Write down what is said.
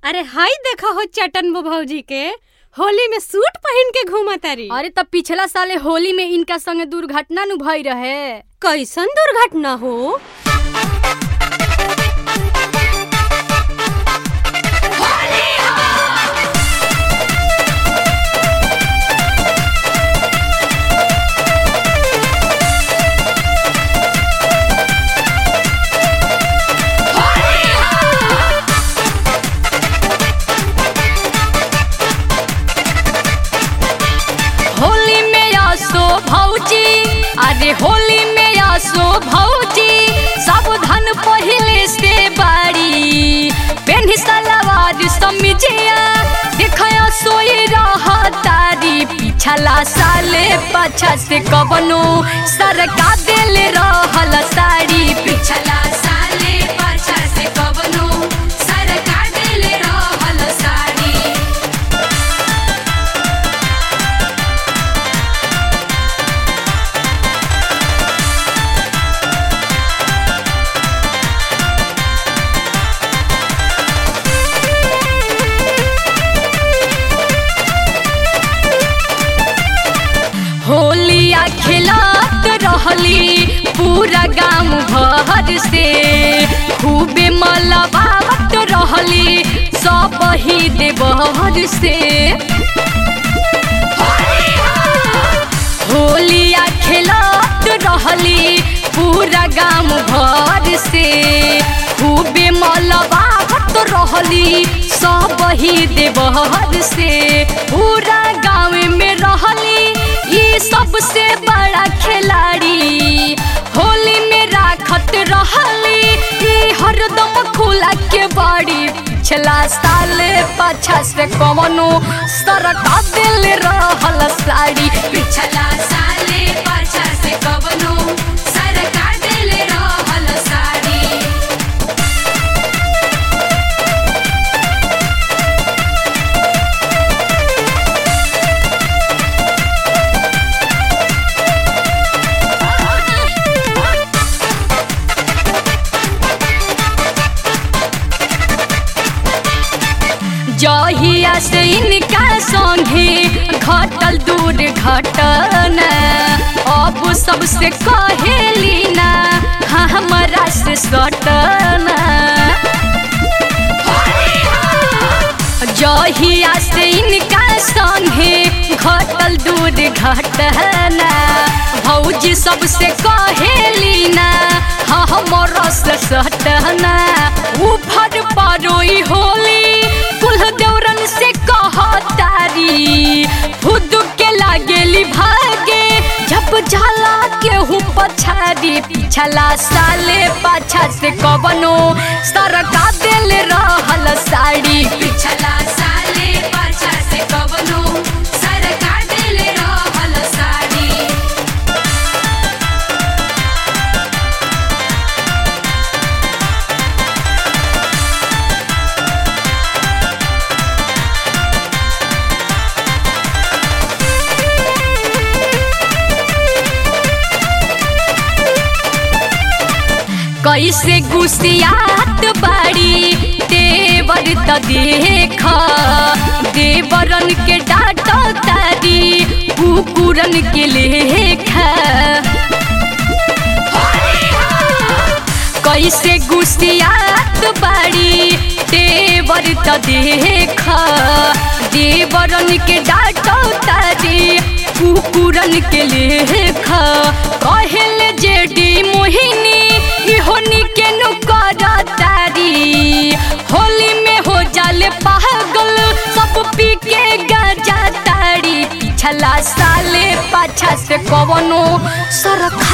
अरे हाय देखा हो चटन बो भौजी के होली में सूट पहन के घूमा तारी अरे तब पिछला साले होली में इनका संगे दुर्घटना नु भई रहे कैसन दुर्घटना हो होली में आसो भौजी अरे होली में आसो भौजी सावधान पहले से बाड़ी पेन्ही सलवार समिजिया देखया सोई रहा तारी पिछला साले पाछा से कबनो सरका दिल रहल साड़ी पिछला साले पाछा से कबनो सरका दिल रहल साड़ी होलिया खिलात रहली पूरा गांव भर से खूबे मलबावत रहली सब ही देवहर से होलिया खिलात रहली पूरा गांव भर से खूबे मलबावत रहली सब ही देवहर से पूरा गांव में रहली ई सबसे बड़ा खिलाड़ी होली में राखत रहली ई हरदम खुला के बाड़ी पिछला साल पाछा से कवनो सरका दिल रहल साड़ी पिछला साले पाछा से कवनो सरका दिल रहल साड़ी जहिया से इनका संगे घटल दूर घटना अब सबसे कहेली ना हमरा से सटना जहिया से इनका संगे घटल दूर घटना भौजी सबसे कहेली ना हमरा से सटना उफर परोई होली कुल देवरन से कहतारी खुद के लागेली भागे जब जाला केहू पछाड़ी पिछला साले पाछा से कवनो सरका दिल रहल साड़ी पिछला साले पाछा से कवनो सरका दिल रहल साड़ी कैसे गुसियात बाड़ी देवर त देख देवरन के डाट तारी कुकुरन के लेखा कैसे गुसियात बाड़ी देवर त देख देवरन के डाट तारी कुकुरन के लेखा कहल जेडी मोहिनी इहोनी के नुकर तारी होली में हो जाले पागल सब पी के गाजा तारी पिछला साले पाछा से कवनो सरक